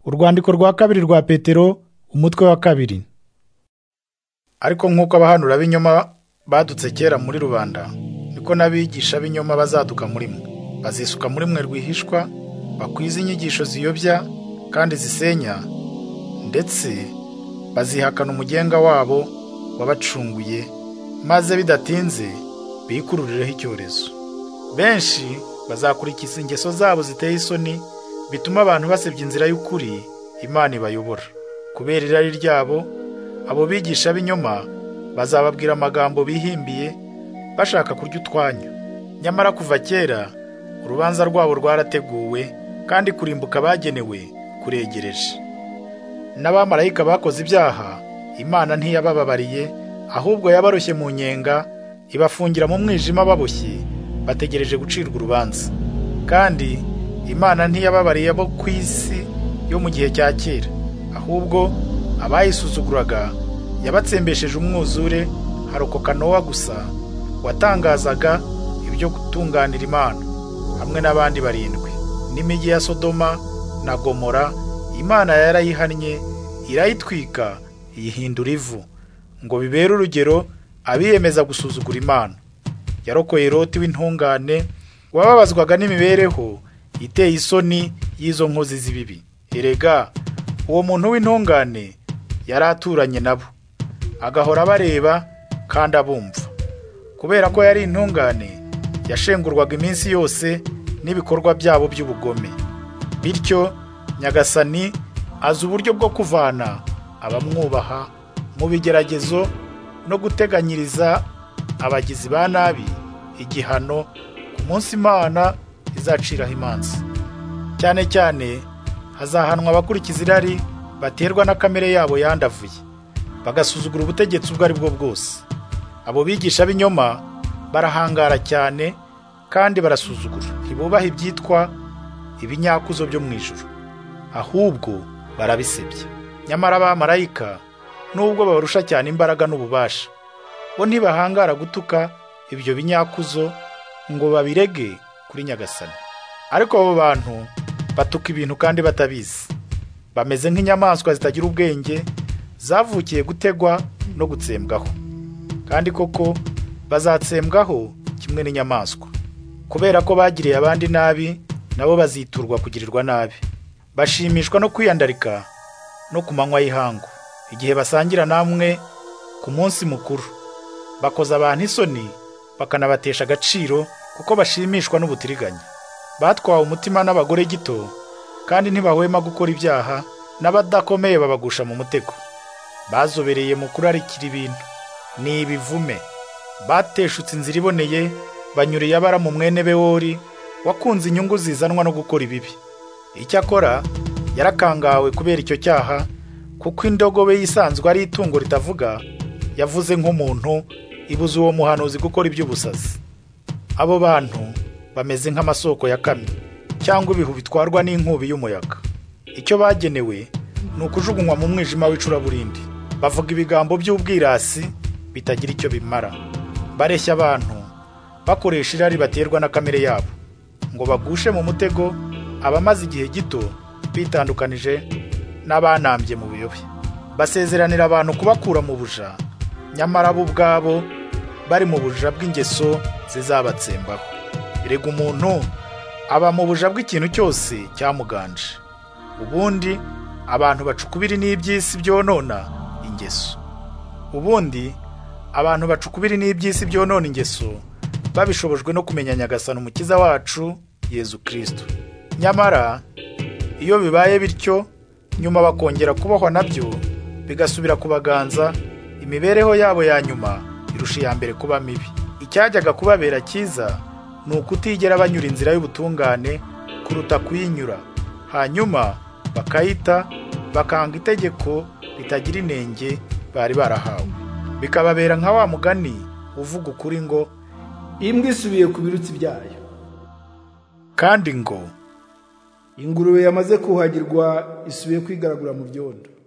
urwandiko rwa kabiri rwa petero umutwe wa kabiri ariko nk'uko abahanura b'inyoma badutse kera muri rubanda niko n'abigisha b'inyoma bazaduka muri mwe bazisuka muri mwe rwihishwa bakwiza inyigisho ziyobya kandi zisenya ndetse bazihakana umugenga wabo wabacunguye maze bidatinze bikurireho icyorezo benshi bazakurikiza ingeso zabo ziteye isoni bituma abantu basebya inzira y'ukuri imana ibayobora kubera irari ryabo abo bigisha b'inyoma bazababwira amagambo bihimbiye bashaka kurya utwanya nyamara kuva kera urubanza rwabo rwarateguwe kandi kurimbuka bagenewe kuregereje n'abamarayika bakoze ibyaha imana ntiyabababariye ahubwo yabaroshye mu nyenga ibafungira mu mwijima baboshye bategereje gucirwa urubanza kandi imana ntiyababariye abo ku isi yo mu gihe cya kera ahubwo abayisuzuguraga yabatsembesheje umwuzure harokoka nowa gusa watangazaga ibyo gutunganira imana hamwe n'abandi barindwi n'imijyi ya sodoma na gomora imana yarayihannye irayitwika iyihindura ivu ngo bibere urugero abiyemeza gusuzugura imana yarokoye roti w'intungane wababazwaga n'imibereho iteye isoni y'izo nkozi z'ibibi erega uwo muntu w'intungane yari aturanye nabo agahora abareba kandi abumva kubera ko yari intungane yashengurwaga iminsi yose n'ibikorwa byabo by'ubugome bityo nyagasani azi uburyo bwo kuvana abamwubaha mu bigeragezo no guteganyiriza abagizi ba nabi igihano ku munsi imana izaciraho imanza cyane cyane hazahanwa abakurikiza irari baterwa na kamere yabo yandavuye bagasuzugura ubutegetsi ubwo ari bwo bwose abo bigisha b'inyoma barahangara cyane kandi barasuzugura ntibubaha ibyitwa ibinyakuzo byo mu ijoro ahubwo barabisebya nyamara abamarayika nubwo babarusha cyane imbaraga n'ububasha bo ntibahangara gutuka ibyo binyakuzo ngo babirege kuri nyagasani ariko abo bantu batuka ibintu kandi batabizi bameze nk'inyamaswa zitagira ubwenge zavukiye gutegwa no gutsembwaho kandi koko bazatsembwaho kimwe n'inyamaswa kubera ko bagiriye abandi nabi nabo baziturwa kugirirwa nabi bashimishwa no kwiyandarika no ku manywa y'ihangu igihe basangira namwe ku munsi mukuru bakoza abantu isoni bakanabatesha agaciro kuko bashimishwa n'ubutiriganya batwawe umutima n'abagore gito kandi ntibahwema gukora ibyaha n'abadakomeye babagusha mu mutego bazobereye mu kurarikira ibintu ni ibivume bateshutse inzira iboneye banyuriye abara mu mwene bewori wakunze inyungu zizanwa no gukora ibibi icyakora yarakangawe kubera icyo cyaha kuko indogobe yisanzwe ari itungo ritavuga yavuze nk'umuntu ibuze uwo muhanuzi gukora iby'ubusazi abo bantu bameze nk'amasoko ya kamyo cyangwa ibihu bitwarwa n'inkubi y'umuyaga icyo bagenewe ni ukujugunywa mu mwijima w'icuraburindi bavuga ibigambo by'ubwirasi bitagira icyo bimara bareshya abantu bakoresha irari baterwa na kamere yabo ngo bagushe mu mutego abamaze igihe gito bitandukanije n'abanambye mu biyobe basezeranira abantu kubakura mu buja nyamara bo ubwabo bari mu buja bw'ingeso zizabatsembaho rega umuntu aba mu buja bw'ikintu cyose cyamuganje ubundi abantu bacukubiri n'iby'isi byonona ingeso ubundi abantu bacukubiri n'iby'isi byonona ingeso babishobojwe no kumenya nyagasana umukiza wacu yezu kirisito nyamara iyo bibaye bityo nyuma bakongera kubohwa nabyo bigasubira kubaganza imibereho yabo ya nyuma irusha iya mbere kuba mibi icyajyaga kubabera cyiza ni ukutigera banyura inzira y'ubutungane kuruta kuyinyura hanyuma bakayita bakanga itegeko ritagira inenge bari barahawe bikababera nka wa mugani uvuga ukuri ngo imbwa isubiye ku birutsi byayo kandi ngo ingurube yamaze kuhagirwa isubiye kwigaragura mu byondo